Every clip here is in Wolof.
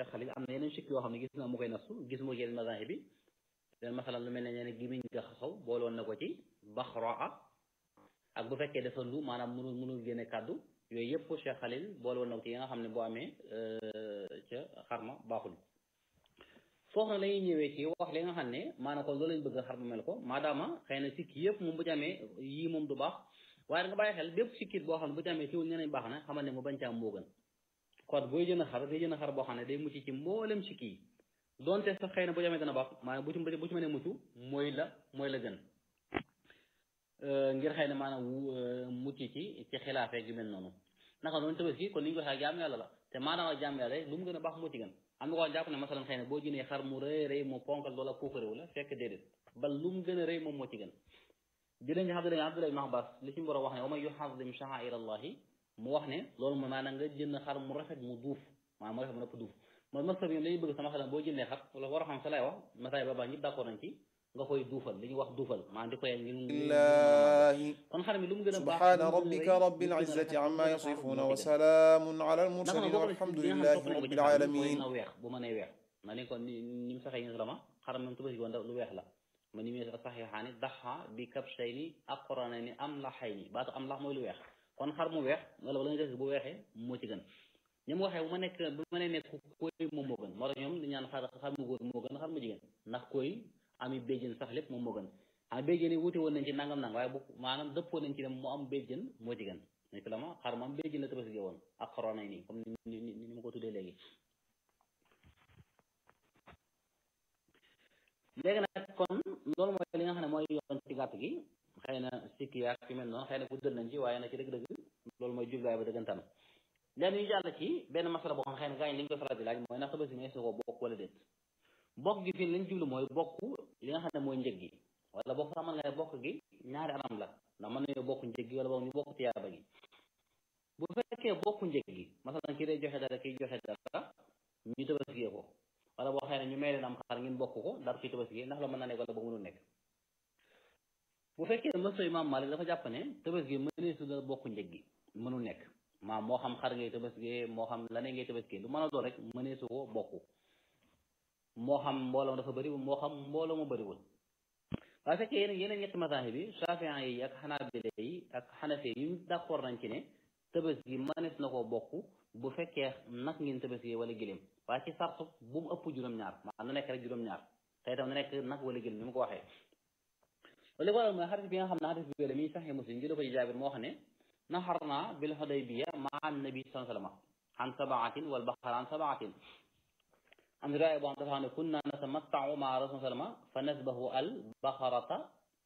Cheikh Khalil am na yeneen sikk yoo xam ne gis na mu koy nasu gis mu yeneen mazahib bi leen masalan lu mel ne ñee ne gimiñ nga xasaw booloon na ko ci baxraa ak bu fekkee dafa lu maanaam mënul mënul génne kàddu yooyu yëpp Cheikh Khalil booloon na ko ci yi nga xam ne boo amee ca xarma baaxul foofu nag la ñuy ñëwee ci wax li nga xam ne maanaam kon loolu lañ bëgg xar ma mel ko maadaama xëy na sikki yëpp moom bu ci amee yii moom du baax waaye nga bàyyi xel bépp sikkit boo xam ne bu ci amee ciwul ñeneen baax na xamal ne mu bañ ca am moo gën kon booy jënd xar day jënd xar boo xam ne day mucc ci mboolem sikki yi donte sax xëy na bu ci amee dana baax maanaam bu ci bu ci mënee mucc mooy la mooy la gën ngir xëy na maanaam mucc ci ci xilaafee gi mel noonu naka noonu tabaski kon ni ñu ko waxee jaam yàlla la te maanaam jaam yàlla lu mu gën a baax moo ci gën am na ko jàpp ne masalan xëy na boo jëndee xar mu rëy rëy mu ponkal loola puukaréwu la fekk déedéet ba lu mu gën a rëy moom moo ci gën jëlee nga xam ne Abdullah ibn Abbas li ci borom wax ne wa man yuxadim sha'air allahi mu wax ne loolu mooy maanaam nga jënd xar mu rafet mu duuf maanaam mu rafet mu nëpp duuf mooy masab yi lañuy bëgg sama xelam boo jëndee xar wala war a xam sa lay wax masaay ba baa ñëpp d'accord nañ ci nga koy duufal li ñuy wax duufal maanaam di koy ngir kon xar mi lu mu gën a baax subhaana rabbika rabbil izzati amma yasifuna wa salaamun ala al mursalin walhamdulillahi rabbil alamin na weex bu mënee weex na ni ko ni ni mu saxee ñu la ma xar moom tubaski woon lu weex la ma ni mu saxiixaani daxa bi kabshayni aqranayni amlaxayni baatu amlax mooy lu weex kon xar mu weex wala wala nga def bu weexee moo ci gën ñi mu waxee bu ma nekk bu ma nee nekk koy moom moo gën moo tax ñoom di ñaan xar xar mu góor moo gën xar mu jigéen ndax koy ami béjjën sax lépp moom moo gën am béjjën yi wuute woon nañ ci nangam nang waaye bu maanaam dëppoo nañ ci ne mu am béjjën moo ci gën ni fi la ma xar mu am béjjën la tabaski woon ak xaroonay nii comme ni ni ni ma ko tuddee léegi léegi nag kon loolu mooy li nga xam ne mooy yoon ci gàtt gi xëy na sikki yaak fi mel noonu xëy na guddal nañ ci waaye nag ci dëgg-dëgg loolu mooy jubluwaay ba dëggantaan léegi ñu jàll ci benn masala boo xam xëy na gaañ li ñu koy faral di laaj mooy ndax tabaski may su ko bokk wala déet bokk gi fii lañ jublu mooy bokk li nga xam ne mooy njëg gi wala bokk sax mën nga ne bokk gi ñaari anam la ndax mën nañoo bokk njëg gi wala boog ñu bokk tiyaaba gi bu fekkee bokk njëg gi masalan kii day joxe dara kii joxe dara ñu tabaskiyee ko wala boo xëy ne ñu may leen am xar ngeen bokk ko dara kii tabaskiyee ndax la mën na nekk wala boog mënul nekk bu fekkee mësa Imaam Maalik dafa jàpp ne tabaski mënee su da bokk njëg gi mënul nekk maam moo xam xar ngay tabaskiyee moo xam laneen ngay tabaskiyee lu mën a doon rek mënee su ko bokk moo xam mbooloo dafa bëri moo xam mbooloo mu bëriwul waaye fekkee yeneen yeneen ñetti masaahib bi Shaafi'i yi ak Xanaabila yi ak Xanafi yi ñu d'accord nañ ci ne tabaski mënees na koo bokk bu fekkee nag ngeen tabaski wala giléem waaye ci sartu bu mu ëpp juróom-ñaar maanaam na nekk rek juróom-ñaar te itam na nekk nag wala giléem ni mu ko waxee li ko waral mooy xadis bi nga xam ne xadis bi la mi Sahih Muslim jële ko ci Jaabir moo xam ne naxarna bil Hudaybiya maa nabi sallallahu alayhi wa sallam an sabaatin wal baqara an sabaatin am riwaaya boo xam dafa xam ne kunna natamatta'u maa rasul sallama fa nasbahu al baqarata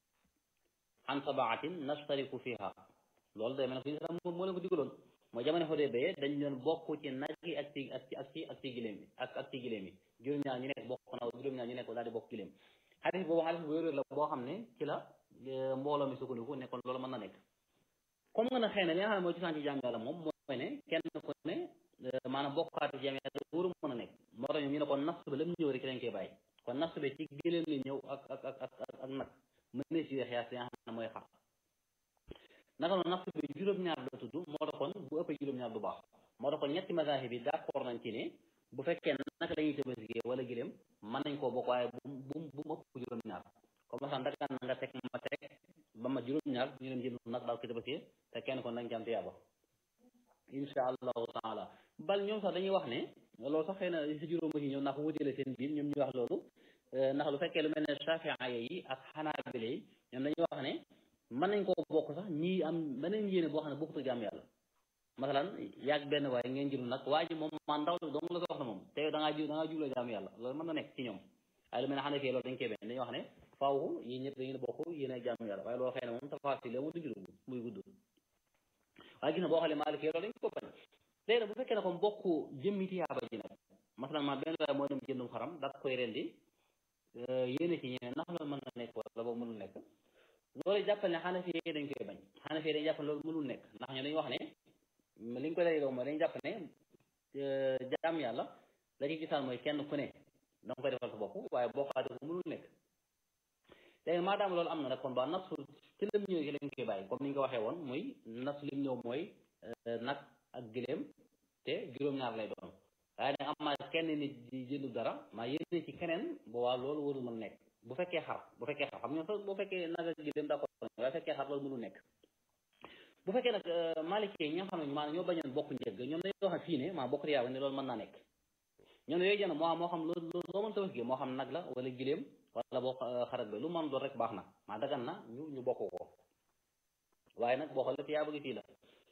an sabaatin nashtariku fiha loolu day mel ne moo moo leen ko digaloon mooy jamono Hudaybiya dañ doon bokk ci nag yi ak ci ak ci ak ci ak ci giléem yi ak ak ci giléem yi juróom-ñaar ñu nekk bokk na juróom-ñaar ñu nekk daal di bokk giléem xadis boobu xadis bu wér la boo xam ne ci la mbooloo mi sukkandiku ne kon loolu mën na nekk comme nga ne xëy na li nga xam ne mooy ci sànci jaam yàlla moom mooy ne kenn ku ne maanaam bokkaati jaam yàlla wóoru mën a nekk moo tax ñoom ñu ne kon nas ba lam ñëw rek ci lañ koy bàyyi kon nas bi ci giléem li ñëw ak ak ak ak ak nag mën na si xiyaas li nga xam ne mooy xar naka noonu nas bi juróom-ñaar la tudd moo tax kon bu ëppee juróom-ñaar du baax moo tax kon ñetti mazahib bi d'accord nañ ci ne bu fekkee naka la ñuy tabaski wala giléem mën nañ koo bokk waaye bu bu bu mu ëpp juróom-ñaar comme masan dagaan na nga teg ma teg ba ma juróom-ñaar ñu dem jënd nag daal ko tabaski te kenn kon nañ ci am tiyaaba insha allahu taala bal ñoom sax dañuy wax ne loolu sax xëy na si juróom ci ñëw ndax wutale seen biir ñoom ñuy wax loolu ndax lu fekkee lu mel ne Shafi'i yi ak Hanabila yi ñoom dañuy wax ne mën nañ koo bokk sax ñii am beneen yéene boo xam ne bokkut jaam yàlla masalan yaag benn waaye ngeen jënd nag waa ji moom man ndaw la dong la ko wax na moom te da ngaa ju da ngaa jubla jaam yàlla loolu mën na nekk ci ñoom waaye lu mel ne Hanafi loolu dañ koy benn dañuy wax ne faaw yéen ñëpp dañu bokk yéen ay jaam yàlla waaye loolu xëy na moom tafasil la mu duñu dugg muy gudd waaye gis na boo xoolee Maalik loolu dañ ko bañ léegi nag bu fekkee ne comme bokk jëmmi tiyaaba ji nag masalan ma benn waaye moo dem jëndum xaram dak koy rendi yéene ci ñeneen ndax loolu mën na nekk wala boobu mënul nekk loolu jàppal ne Hanafi yi dañ koy bañ Hanafi yi dañ jàpp ne loolu mënul nekk ndax ñoo dañuy wax ne li ñu koy daliloo mooy dañ jàpp ne jaam yàlla la ci gisaan mooy kenn ku ne da nga koy defal sa bopp waaye bokkaate ko mënul nekk léegi maadaama loolu am na nag kon ba nasu ci lim ñëw ci lañ koy bàyyi comme ni ñu ko waxee woon muy nasu lim ñëw mooy nag ak giléem te juróom-ñaar lay doon waaye nag am kenn nit di jëndu dara maa yéene ci keneen boobaa loolu warul mën nekk bu fekkee xar bu fekkee xar xam nga bu fekkee naga gi dem d'accord waaye fekkee xar loolu mënul nekk bu fekkee nag maliki yi ñi nga xam ne maanaam ñoo bañoon bokk njëgg ñoom dañuy wax fii ne maa bokk riyaaba ne loolu mën naa nekk ñoom yooyu jënd moo moo xam loo loo mën tabaski moo xam nag la wala giléem wala boo xarat ba lu mën doon rek baax na maa dagan na ñu ñu bokk ko waaye nag boo xoolee riyaaba gi fii la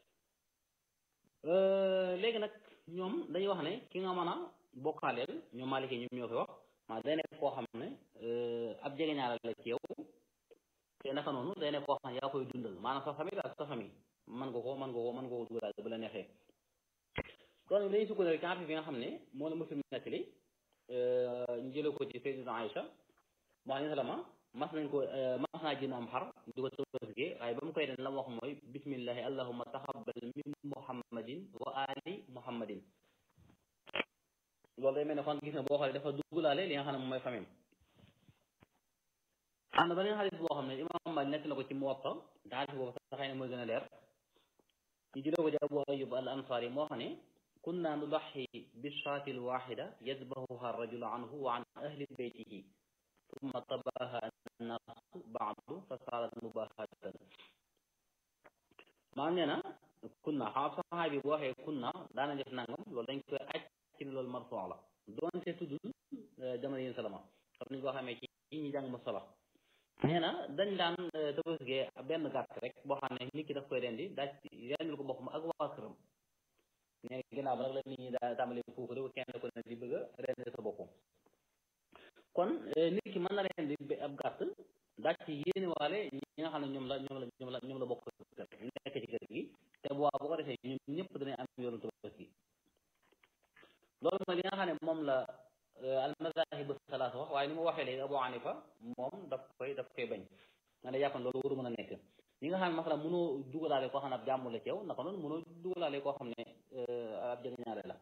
léegi nag ñoom dañuy wax ne ki nga mën a bokkaaleel ñoom maliki ñoom ñoo fi wax maa day nekk koo xam ne ab jegeñaale la ci yow te naka noonu day nekk koo xam ne yaa koy dundal maanaam sa famille ak sa famille mën nga ko mën nga ko mën nga ko dugal bu la neexee kon dañuy sukkandiku ci xarit bi nga xam ne moo la muslim nettali ñu jëlee ko ci Sayyidatuna Aïcha wax ni salama mas nañ ko mas naa jënd am xar di ko tabaskee waaye ba mu koy den la mu wax mooy bismillahi allahumma taxabbal min muhammadin wa ali muhammadin loolu day mel ne kon gis nga boo xoolee dafa dugalaale li nga xam ne moom mooy famille am na beneen xadis boo xam ne imam Maalik nekk na ko ci Muwatta te xadis boobu sax xëy na mooy gën a leer ñu jëlee ko ci Abu Ayyub al Ansari moo xam ne kunna nudaxi bishaati alwaxida yadbahuha arrajulu anhu wa an ahli beytihi summa tabaha annaasu baadu fa saarat mubahatan maam nee na kunna xam saxaay bi bu waxee kunna daana def nangam loolu dañ koy aj ci ne loolu marfuu la doonte tuddul jamono yi salama xam ni nga ko xamee ci ñi jàng ma solo nee na dañ daan tabaskee benn gàtt rek boo xam ne nit ki daf koy rendi daa rendil ko boppam ak waa këram nee na ginnaaw ba nag la nit ñi daa tàmbali foofu rek kenn ko ne di bëgg a rendi sa boppam kon nit ki mën na rendi ab gàtt daa ci yéene waale ñi nga xam ne ñoom la ñoom la ñoom la ñoom la bokk nekk ci kër gi te bu waa bu ko defee ñoom ñëpp danañ am yoonu tabaski loolu mooy li nga xam ne moom la almazahib salaasa wax waaye ni mu waxee léegi Abu Hanifa moom daf koy daf koy bañ nga ne jàppan loolu waru mën a nekk ñi nga xam ne masala mënoo dugalaale koo xam ne ab jàmm la ci yow naka noonu mënoo dugalaale koo xam ne ab jegeñaale la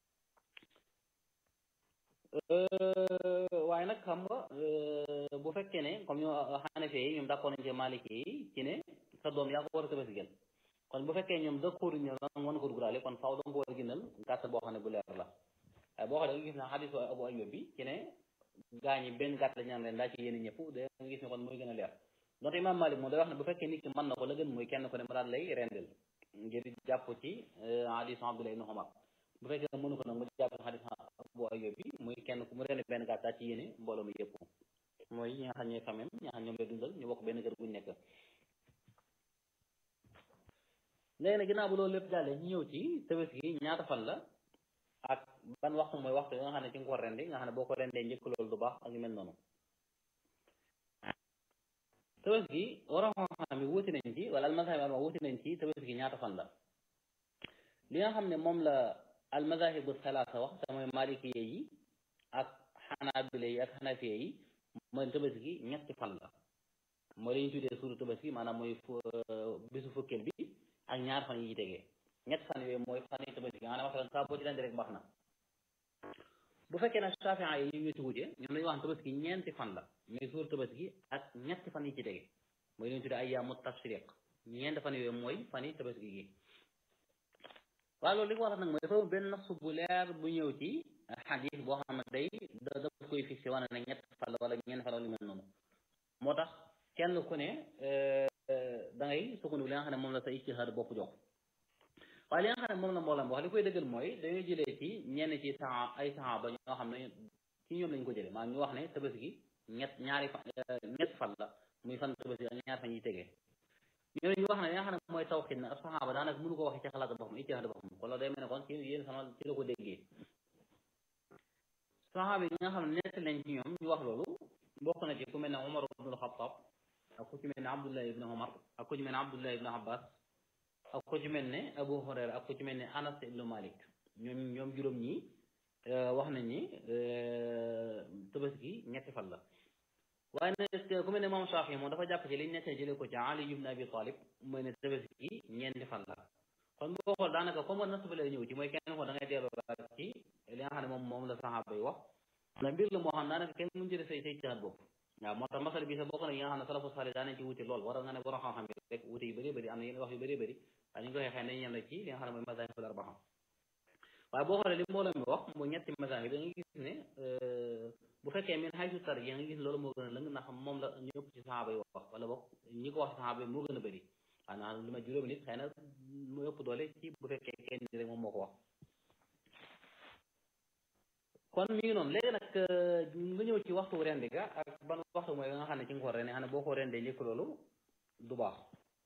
waaye nag xam nga bu fekkee ne comme ñu Hanafi yi ñoom d'accord nañ ci Maliki yi ci ne sa doom yaa ko war a tabaski kon bu fekkee ñoom d'accord ñu ne mën ko dugalaale kon faaw danga ko war a gënal gàtt boo xam ne bu leer la waaye boo xoolee nga gis ne xadisu Abu Ayyub bi ci ne gaa ñi benn gàtt la ñaan leen daa ci yéen ñëpp da nga gis ne kon mooy gën a leer donte Imam Malik moom day wax ne bu fekkee nit ki mën na ko la gën mooy kenn ko ne ma daal lay rendel ngir jàpp ci hadisu Abdullah ibn Umar bu fekkee mënu ko nag mu jàpp hadisu Abu Ayyub bi muy kenn ku mu rend benn gàtt daa ci yéene mbooloo mi yëpp mooy ñi nga xam ñooy famem ñi nga xam ñoom lay dundal ñu bokk benn kër guñ nekk léegi nag ginnaaw bu loolu lépp jàllee ñu ñëw ci tabaski gi ñaata fan la ak ban waxtu mooy waxtu nga xam ne ci nga ko rendi nga xam ne boo ko rendee njëkk loolu du baax ak yu mel noonu tabaski gi war a xam ne wuti nañ ci wala almazahib alma wuti nañ ci tabaski gi ñaata fan la li nga xam ne moom la almazahibu salaasa wax te mooy malikiye yi ak xanaabile yi ak xanafiye yi mooy tabaski gi ñetti fan la mooy la ñu tuddee suuru tabaski maanaam mooy bisu fukkeel bi ak ñaar fan yi tegee ñetti fan yooyu mooy fan yi tabaski nga xam ne masalan saa boo ci rendi rek baax na bu fekkee nag Shaafi'i yi ñu ci wute ñoom dañuy wax tabaski ñeenti fan la muy suur tabaski ak ñetti fan yi ci tege mooy li ñu tuddee ayyaamu tashriq ñeenti fan yooyu mooy fan yi tabaski gi waaye loolu li ko waral nag mooy dafa benn nasu bu leer bu ñëw ci xadis boo xam ne day da daf koy fixé wane ne ñetti fan la wala ñeenti fan la lu mel noonu moo tax kenn ku ne da ngay sukkandiku li nga xam ne moom la sa ijtihaad bopp jox waaye li nga xam ne moom la mboolam wax li koy dëggal mooy dañoo jëlee ci ñenn ci saxa ay saxaaba ñoo xam ne ci ñoom lañ ko jëlee maanaam ñu wax ne tabaski ñett ñaari fan ñett fan la muy fan tabaski ak ñaar fan yi tegee ñooñu ñu wax ne li nga xam ne mooy tawxiid nag ab saxaaba daanaka mënu ko waxee ci xalaat boppam ijtihaad boppam kon loolu day mel ne kon ci yéen sama ci la ko déggee saxaaba yi nga xam ne nett lañ ci ñoom ñu wax loolu bokk na ci ku mel ne Umar ibnul Xattaab ak ku ci mel ne Abdullah ibn Umar ak ku ci mel ne Abdullah ibn Abbas ak ku ci mel ne Abu Hurayra ak ku ci mel ne Anas ibn Malik ñoom ñoom juróom ñi wax nañ ni tabaski ñetti fan la waaye nag ku mel ne moom Shaafi moom dafa jàpp ci liñ nekkee jëlee ko ci Ali ibn Abi Talib mooy ne tabaski ñeenti fan la kon boo xool daanaka comme nas ba lay ñëw ci mooy kenn ko da ngay delloo laaj ci li nga xam ne moom moom la saxaaba yi wax ndax mbir la moo xam daanaka kenn mënu jëlee say say caat bopp waaw moo tax masal bi sa bokk na yi nga xam ne salafu saali daa nañ ci wuti lool war nga ne borom xam-xam yi rek wuti yu bëree bëri am na yenn wax yu bëree bëri waaye ñu ko waxee xëy nañ yem la ci li nga xam ne mooy mazahibul arbaa waaye boo xoolee li mbooloo mi wax mooy ñetti masaa yi da nga gis ne bu fekkee min xay su tar yi nga gis loolu moo gën a lëng ndax moom la ñu ëpp ci saxaaba yi wax wala boog ñi ko wax ci saxaaba yi moo gën a bëri xanaa lu ma juróomi nit xëy na mu ëpp doole ci bu fekkee kenn ni rek moom moo ko wax kon mi ngi noonu léegi nag nga ñëw ci waxtu rendi ga ak ban waxtu mooy nga xam ne ci nga ko rendi xam ne boo ko rendee njëkk loolu du baax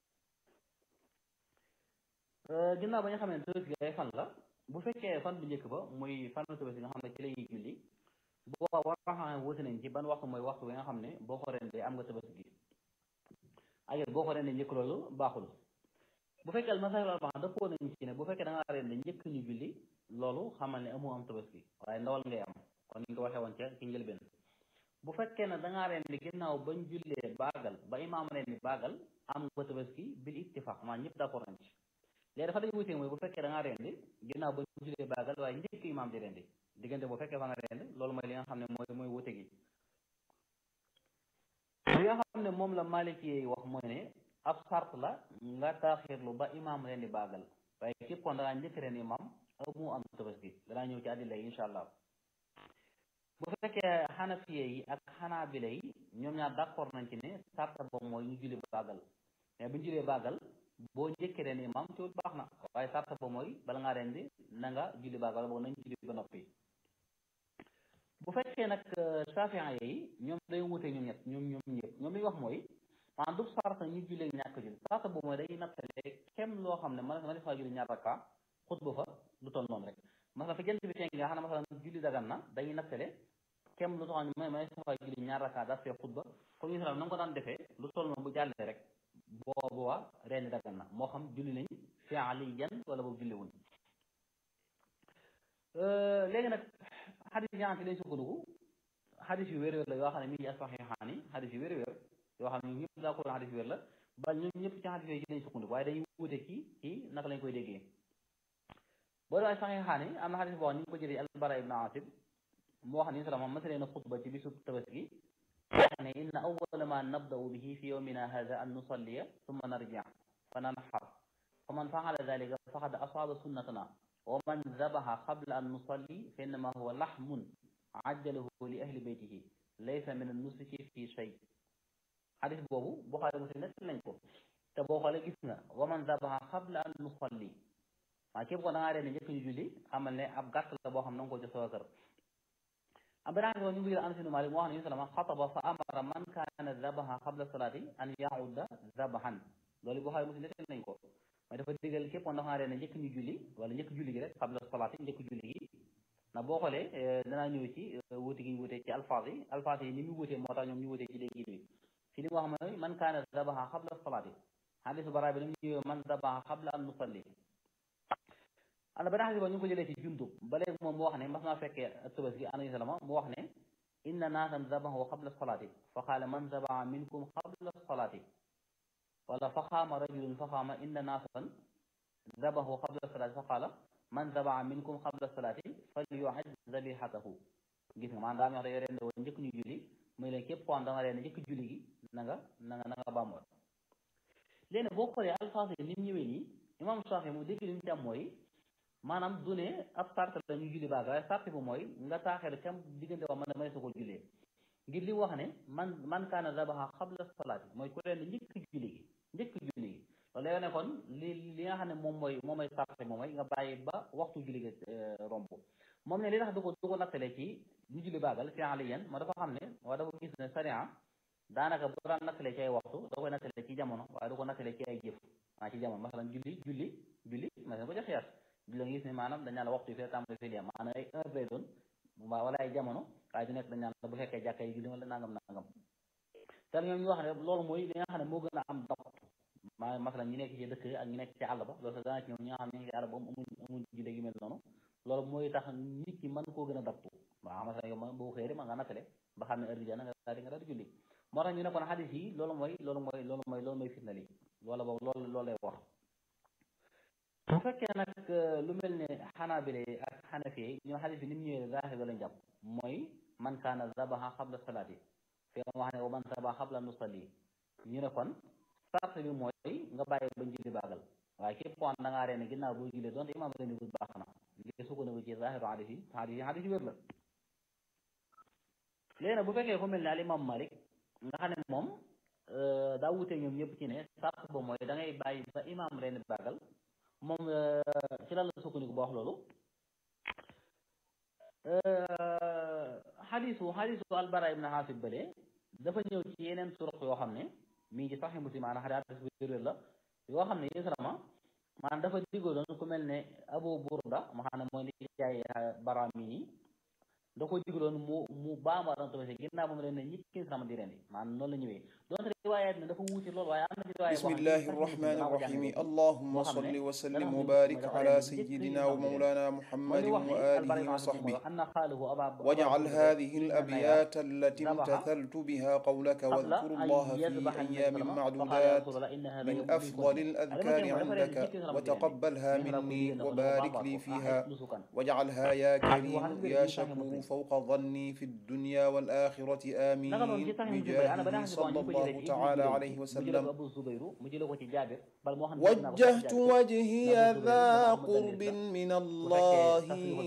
ginnaaw ba nga xam ne tabaski ay fan la bu fekkee fan bu njëkk ba muy fan tabaski nga xam ne ci la ñuy julli boo war a xam ne wuti nañ ci ban waxtu mooy waxtu bi nga xam ne boo ko rendee am nga tabaski ak boo ko rendee njëkk loolu baaxul bu fekkee al masaahib al arbaa dëppoo nañ ci ne bu fekkee da ngaa rendee njëkk ñu julli loolu xamal ne amoo am tabaski waaye ndawal ngay am kon ni nga ko waxee woon ca ci njëlbeen bu fekkee ne da ngaa rendi ginnaaw bañ jullee baagal ba imaam rendi baagal am nga tabaski bil ittifaq maa ñëpp d'accord nañ ci léegi dafa dañu wutee mooy bu fekkee da ngaa rendi ginnaaw bañ jullee baagal waaye njëkk imaam di rendi diggante bu fekkee fa nga rendi loolu mooy li nga xam ne mooy mooy wute gi li nga xam ne moom la maliki yi wax mooy ne ab sart la nga taaxirlu ba imaam rendi baagal waaye képp kon da ngaa njëkk rendi imaam amu am tabaski danaa ñëw ci àddila yi insha allah bu fekkee xanafiye yi ak xanaabila yi ñoom ñaar d'accord nañ ci ne sarta boobu mooy ñu julli baagal mais bu ñu jullee baagal boo njëkkee ren imam teewul baax na waaye sarta boobu mooy bala ngaa rendi na nga julli baagal boobu nañ julli ba noppi bu fekkee nag safian yi ñoom day wute ñoom ñett ñoom ñoom ñëpp ñoom li ñu wax mooy maanaam du sarta ñu jullee ñàkk julli sarta boobu mooy day nattale kem loo xam ne man ma def faa julli ñaar rakka xutba fa lu toll noonu rek masala fa jant bi fenk nga xam ne masala julli dagan na dañuy nattale kem lu tax may may safa julli ñaar raka daal fee xutba comme ñu na nga ko daan defee lu toll noonu bu jàllee rek boobu waa reeni dagan na moo xam julli nañ fi'liyan wala boobu julli wuñ léegi nag xadis yi ci lañ sukkandiku xadis yu wér-wér la yoo xam ne mi ngi as-saxiixaani xadis yu wér-wér yoo xam ne ñëpp daa ko xadis yu wér la ba ñun ñëpp ci xadis yooyu ci lañ sukkandiku waaye dañuy wute ci ci naka lañ koy déggee boo dee saxiixaani am na xadis boo xam ni ñu ko jëlee al-Bara ibn Aatib moo xam ne salama masalee na xutba ci bisu tabaski wax ne inna awwala ma nabda'u bihi fi yawmina hadha an nusalliya thumma narji' fa nanhar fa man fa'ala dhalika faqad asaba sunnatana wa man dhabaha qabla an nusalli fa innama huwa lahmun ajjalahu li ahli baytihi laysa min an-nusuki fi shay xadis boobu Buxaari Muslim nekk nañ ko te boo xoolee gis nga wa man dhabaha qabla an nusalli maa képp ko da ngaa reen njëkk ñu julli xamal ne ab gàtt la boo xam na nga ko jox sa kër am beneen xadis ñu ngi jël Anas ibn Malik moo wax ne ñu salama xataba fa amara man kaana dhabaha qabla salaati an yaudda dhabahan loolu Buxaari Muslim nekk nañ ko mooy dafa digal képp ko da ngaa reen njëkk ñu julli wala njëkk julli gi rek qabla salaati njëkk julli gi ndax boo xoolee danaa ñëw ci wuute gi ñu wuute ci alfaaz yi alfaaz yi ni mu wuutee moo tax ñoom ñu wuute ci dégg bi fi li mu wax mooy man kaana dhabaha qabla salaati xadisu bara bi ni mu ñëwee man dhabaha qabla an nusalli am na benn xadis boo ñu ngi ko jëlee ci jundub ba léegi moom mu wax ne mas naa fekkee tabaski alayhi salaam mu wax ne inna naasan dhabahu qabla salaati fa qaala man dhabaha minkum qabla salaati wala fa qaama rajulun fa qaama inna naasan dhabahu qabla salaati fa qaala man dhabaha minkum qabla salaati falyu'id dhabihatahu gis nga maanaam daa wax dañoo rende woon njëkk ñu julli muy leen képp ko am da nga rende njëkk julli gi na nga na nga na nga bàmmoon léegi boo xoolee alfaas yi ni mu ñëwee nii imam Saafi mu dégg li mu ci am mooy maanaam du ne ab sart la ñu julli baaga waaye sart bu mooy nga taaxeelu cam diggante wax man may sa ko jullee ngir li wax ne man man kaana zabaha qabla salaati mooy ku leen njëkk julli gi njëkk julli gi loolu lay ne kon li li nga xam ne moom mooy moom mooy sart moom mooy nga bàyyi ba waxtu julli gi romb moom ne li tax du ko du ko nattale ci ñu julli baagal fi aliyan moo dafa xam ne waa dafa gis ne sariya daanaka bu daan nattale ci ay waxtu da koy nattale ci jamono waaye du ko nattale ci ay jëf maa ci jamono masalan julli julli julli ma ko jox xiyaas julli nga gis ne maanaam dañ naan la waxtu yi fee tàmbali fii lii maanaam ay heure lay doon wala ay jamono waaye du nekk dañ naan la bu fekkee jàkka yi julli wala nangam nangam te ñoom ñu wax ne loolu mooy li nga xam ne moo gën a am dapt maa masalan ñi nekk ci dëkk ak ñi nekk ci àll ba loolu sax dana ci ñoom ñi nga xam ne ñu ngi ci àll ba amuñ amuñ julli gi mel noonu loolu mooy tax nit ki mën koo gën a daptu waaw masalan yow ma boo xëyee ma nga nattale ba xam ne heure bi jana nga daal di nga daal di julli moo tax ñu ne kon xadis yi loolu mooy loolu mooy loolu mooy loolu mooy fitna li loola boobu loolu loolu lay wax bu fekkee nag lu mel ne xanaabile ak xanafi ñu xadis bi ni mu ñëwee zaahir lañ jàpp mooy man kaana zabaha xabla salaati fi wax ne wa man zabaha xabla nusalli ñu ne kon sart bi mooy nga bàyyi bañ julli baagal waaye képp ko da ngaa reene ginnaaw boo jullee donte imaam reeni bu baax na ngir sukkandiku ci zahiru hadis yi hadis yi hadis yi wér la léegi nag bu fekkee ku mel ne al imam Malik nga xam ne moom daa wute ñoom ñëpp ci ne sàrt ba mooy da ngay bàyyi ba imam ren bàggal moom ci lan la sukkandiku ba wax loolu xadisu xadisu albara ibn xaasib bële dafa ñëw ci yeneen turuq yoo xam ne mi ngi ci saxi muslim maanaam xadis bu wér la yoo xam ne yésalama maanaam dafa digaloon ku mel ne abu burda ma xam ne mooy li jaay bara mi nii da ko digaloon mu mu baama ran tabaski ginnaaw ba mu leen ne ñi kin sama di rendi maanaam noonu la ñëwee donte riwaayaat ne dafa wuute loolu waaye am na ci riwaaya بسم الله الرحمن الرحيم اللهم صل وسلم وبارك على سيدنا ومولانا محمد وآله وصحبه واجعل هذه الأبيات التي امتثلت بها قولك واذكر الله في أيام معدودات من أفضل الأذكار عندك وتقبلها مني وبارك لي فيها واجعلها يا كريم يا شكور فوق ظني في الدنيا والآخرة آمين بجاهه صلى الله تعالى عليه وسلم وجهت وجهي ذا قرب من الله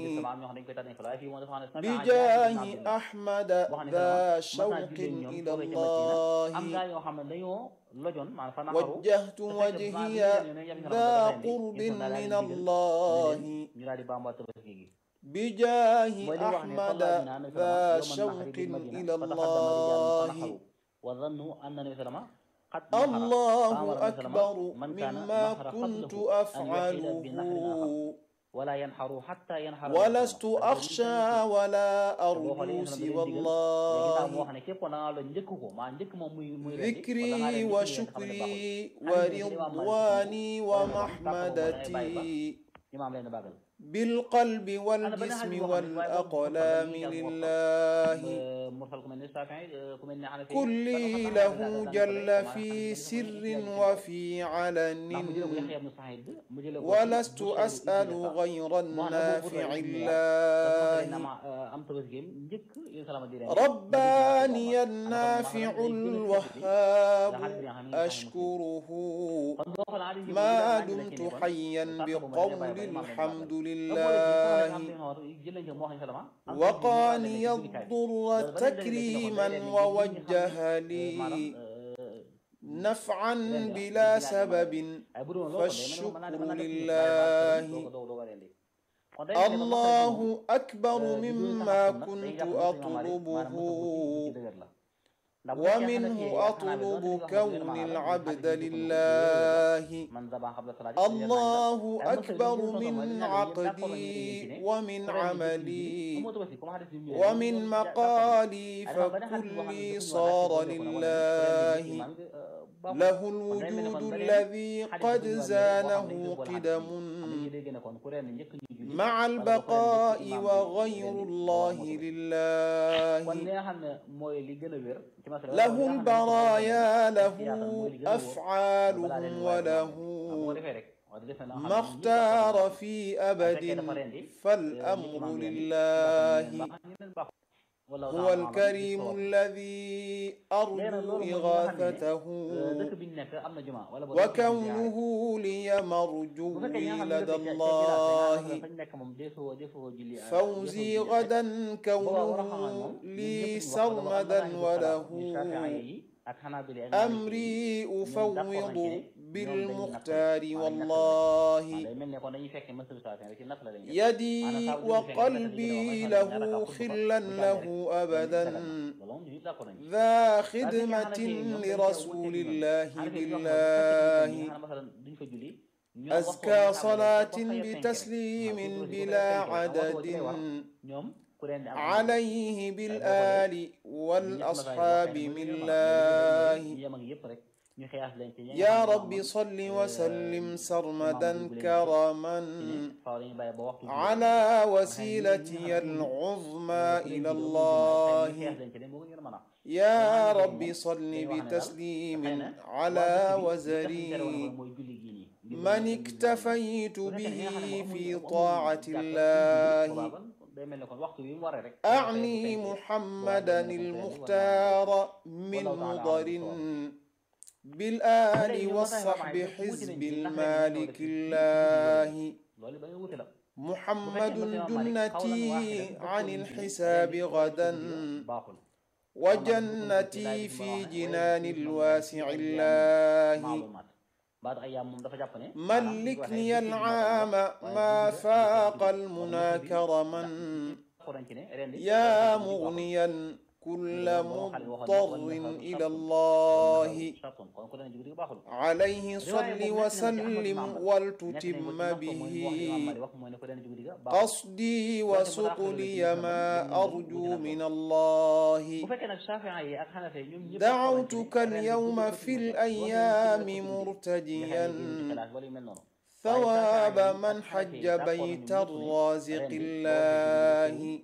بجاه أحمد ذا شوق إلى الله وجهت وجهي ذا قرب من الله بجاه أحمد ذا شوق إلى الله وظنوا أن النبي صلى الله عليه وسلم الله أكبر مما كنت أفعله ولا ينحر حتى ينحر ولست أخشى ولا أرجو سوى الله ذكري وشكري ورضواني ومحمدتي بالقلب والجسم والأقلام لله كلي له جل في سر وفي علن ولست أسأل غير النافع الله رباني النافع الوهاب أشكره ما دمت حيا بقول الحمد لله لله وقاني الضر تكريما ووجه لي نفعا بلا سبب فالشكر لله الله أكبر مما كنت أطلبه ومنه أطلب كون العبد لله الله أكبر من عقدي ومن عملي ومن مقالي فكلي صار لله له الوجود الذي قد زانه قدم مع البقاء وغير الله لله له البرايا له أفعالهم وله ما اختار في أبد فالأمر لله هو الكريم الذي أرجو إغاثته وكونه لي مرجوي لدى الله فوزي غدا كونه لي سرمدا وله أمري أفوض بالمختار والله يدي وقلبي له خلا له أبدا ذا خدمة لرسول الله بالله أزكى صلاة بتسليم بلا عدد عليه بالآل والأصحاب من الله يا رب صل وسلم سرمدا كرما على وسيلتي العظمى إلى الله يا رب صل بتسليم على وزري من اكتفيت به في طاعة الله أعني محمدا المختار من مضر بالآل والصحب حزب المالك الله محمد جنتي عن الحساب غدا وجنتي في جنان الواسع الله ملكني العام ما فاق المنى كرما يا مغنيا كل مضطر إلى الله عليه صل وسلم ولتتم به قصدي وسقلي ما أرجو من الله دعوتك اليوم في الأيام مرتجيا ثواب من حج بيت الرازق الله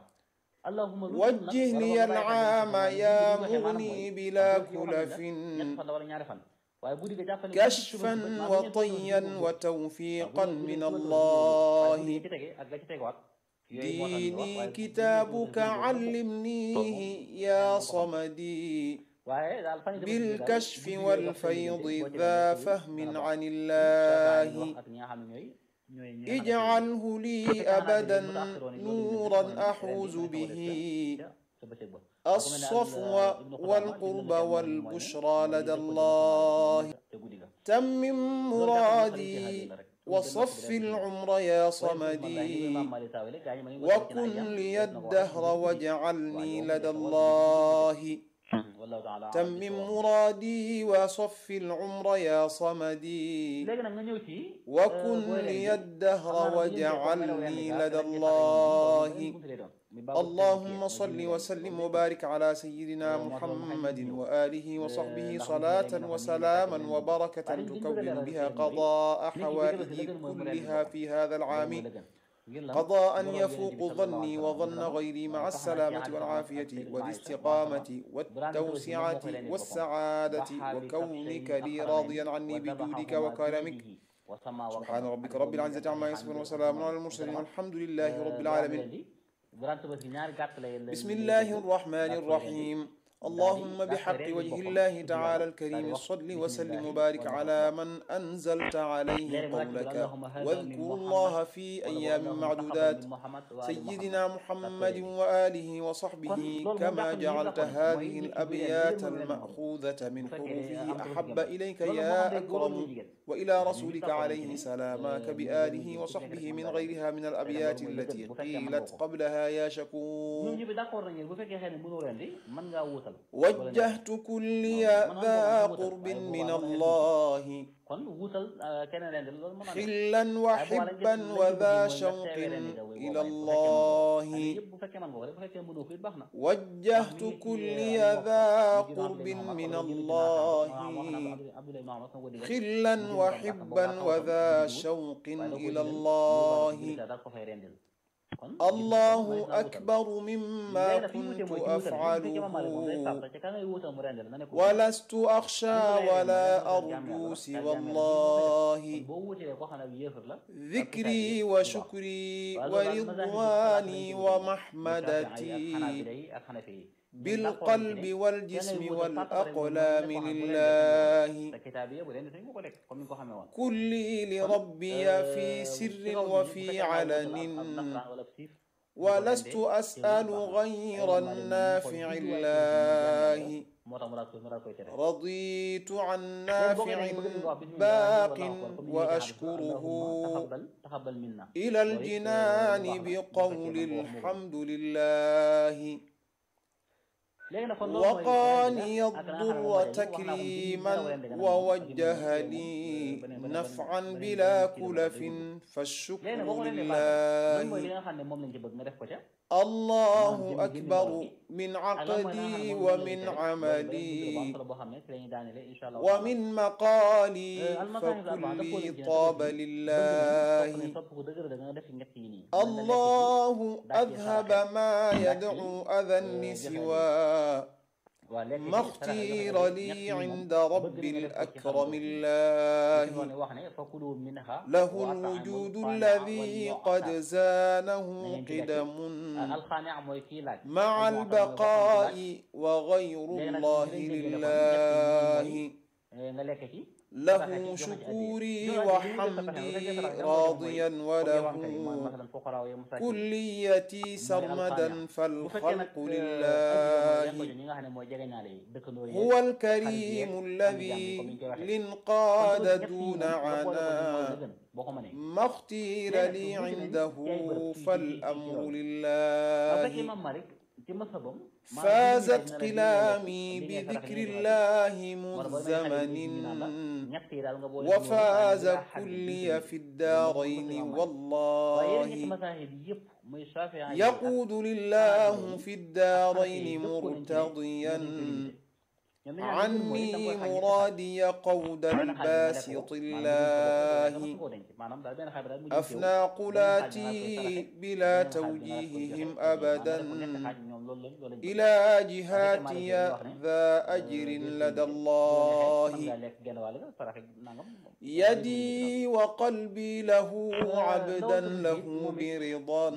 وجه لي العام يا مغني بلا كلف كشفا وطيا وتوفيقا من الله ديني كتابك علمنيه يا صمدي بالكشف والفيض ذا فهم عن الله اجعله لي أبدا نورا أحوز به الصفو والقرب والبشرى لدى الله تمم مرادي وصف العمر يا صمدي وكن لي الدهر واجعلني لدى الله تمم مرادي وصف العمر يا صمدي وكن لي الدهر واجعلني لدى الله اللهم صل وسلم وبارك على سيدنا محمد وآله وصحبه صلاة وسلاما وبركة تكون بها قضاء حوائجي كلها في هذا العام قضاء يفوق ظني وظن غيري مع السلامة والعافية والاستقامة والتوسعة والسعادة وكونك لي راضيا عني بجودك وكرمك سبحان ربك رب العزة عما يصفون وسلام على المرسلين والحمد لله رب العالمين بسم الله الرحمن الرحيم اللهم بحق وجه الله تعالى الكريم صل وسلم وبارك على من أنزلت عليه قولك واذكروا الله في أيام معدودات سيدنا محمد وآله وصحبه كما جعلت هذه الأبيات المأخوذة من حروفه أحب إليك يا أكرم وإلى رسولك عليه سلامك بآله وصحبه من غيرها من الأبيات التي قيلت قبلها يا شكور وجهت كلي ذا قرب من الله حلا وحبا وذا شوق إلى الله وجهت كلي ذا قرب من الله حلا وحبا وذا شوق إلى الله الله أكبر مما كنت أفعله ولست أخشى ولا أرجو سوى الله ذكري وشكري ورضواني ومحمدتي بالقلب والجسم والأقلام لله كلي لربي في سر وفي علن ولست أسأل غير النافع الله رضيت عن نافع باق وأشكره إلى الجنان بقول الحمد لله وقاني الضر تكريما ووجه لي نفعا بلا كلف فالشكر لله الله أكبر من عقدي ومن عملي ومن مقالي فكلي طاب لله الله أذهب ما يدعو أذى سوى ما اختير لي عند رب الأكرم الله له الوجود الذي قد زانه قدم مع البقاء وغير الله لله له شكوري وحمدي راضيا وله كليتي سرمدا فالخلق لله هو الكريم الذي لانقاد دون عنا ما اختير لي عنده فالأمر لله فازت قلامي بذكر الله مزمن وفاز كلي في الدارين والله يقود لله في الدارين مرتضيا عني مرادي قود الباسط الله أفنى قلاتي بلا توجيههم أبدا إلى جهاتي ذا أجر لدى الله يدي وقلبي له عبدا له برضا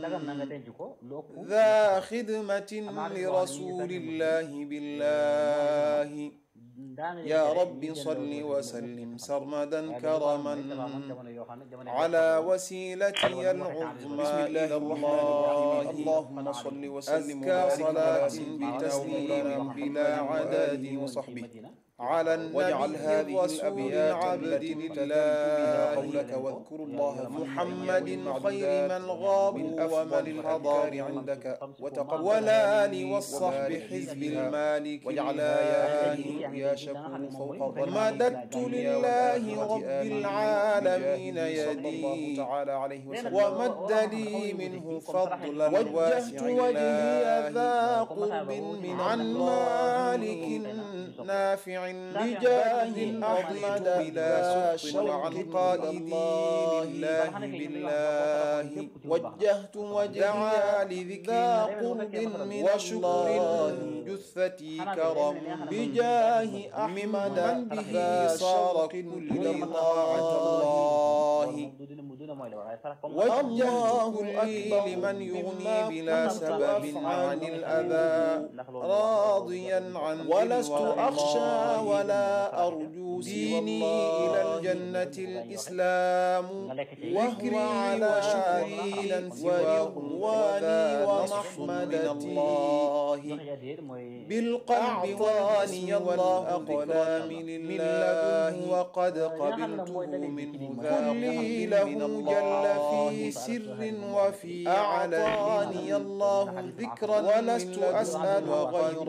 ذا خدمة لرسول الله بالله يا رب صل وسلم سرمدا كرما على وسيلتي العظمى إلى الله اللهم صل وسلم أزكى صلاة بتسليم بلا عدد وصحبه على النبي هذه الأبيات عبد الله قولك واذكروا الله محمد خير من غاب ومن الأضار عندك وتقبل والآل والصحب حزب المالك واجعلها يا شكور فوق مددت لله رب العالمين يدي تعالى عليه وسلم ومد لي منه فضلا وجهت وجهي ذا قرب من عن مالك نافع بجاه أحمد بلا شوق قائدي لله بالله وجهت وجهي لذكر قرب من وشكر جثتي كرم بجاه أحمد به صار كل طاعة الله والله لي لمن يغني بلا سبب عن الأذى راضيا عن ولست أخشى ولا أرجو ديني إلى الجنة الإسلام وهو وشكري ورضواني ومحمدتي بالقلب واني والأقلام لله وقد قبلته منه كلي له جل في سر وفي أعلاني الله ذكرا ولست أسأل غير